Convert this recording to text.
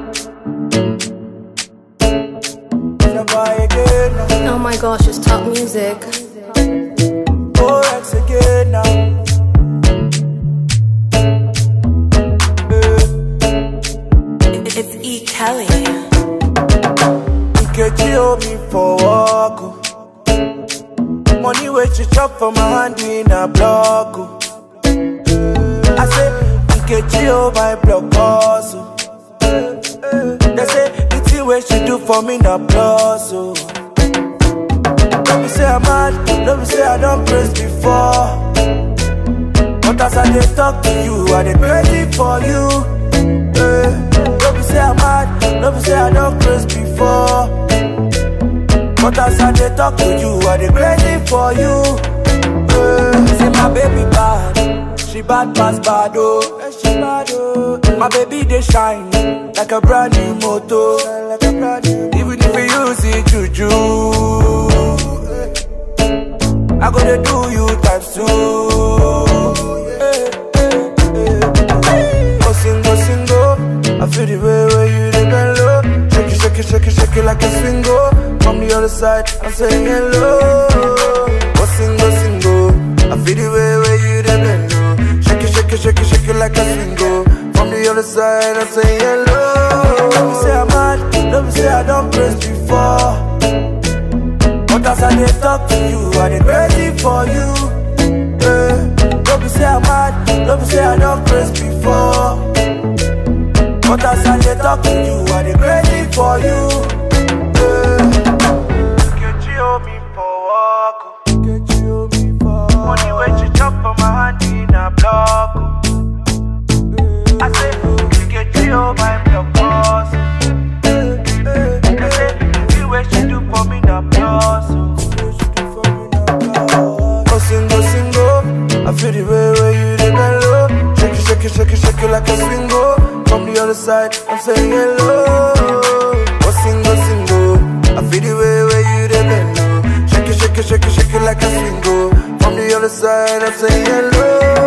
Never again now. Oh my gosh, it's top music. Oh, X again now. It's E. Kelly. Nkechi hold me for walk. oh. Money where she chop for my hand in a block. oh. I say Nkechi hold my block also. They say the thing where she do for me na plus oh. Don't be say I'm mad, don't be say I don't praise before. But as I dey talk to you, I dey crazy for you. Eh, Don't be say I'm mad, don't be say I don't praise before. But as I dey talk to you, I dey crazy for you. Eh, Say my baby bad, she bad pass bad oh. Eh, She bad oh. My baby dey shine like a brand new motor. Like a brand new Even if you use it juju, eh, I go dey do you times two. Eh, eh, eh. Go sing, go sing, go. I feel the way where you dey bend low. Shake it, shake it, shake it, shake it like a swingo. From the other side, I'm saying hello. Go sing, go sing, go. I feel the way where you dey bend low. Shake it, shake it, shake it, shake it like a swingo. From the other side, I'm saying hello. Don't be say I'm mad, don't be say I don't praise before. But as I dey talk to you, I dey crazy for you. Eh, Don't be say I'm mad, don't be say I don't praise before. But as I dey talk to you, I dey crazy for you. Nkechi hold me for walk. Nkechi hold me for Money wey she chop for my hand in a block. I say Nkechi hold my block boss. I say the way she do for me na plus. Go sing, go sing, go. I feel the way where you dey bend low. Shake it, shake it, shake it, shake it like a swingo. From the other side, I'm saying hello. Go sing, go sing, go. I feel the way where you dey bend low. Shake it, shake it, shake it, shake it like a swingo. From the other side, I'm saying hello.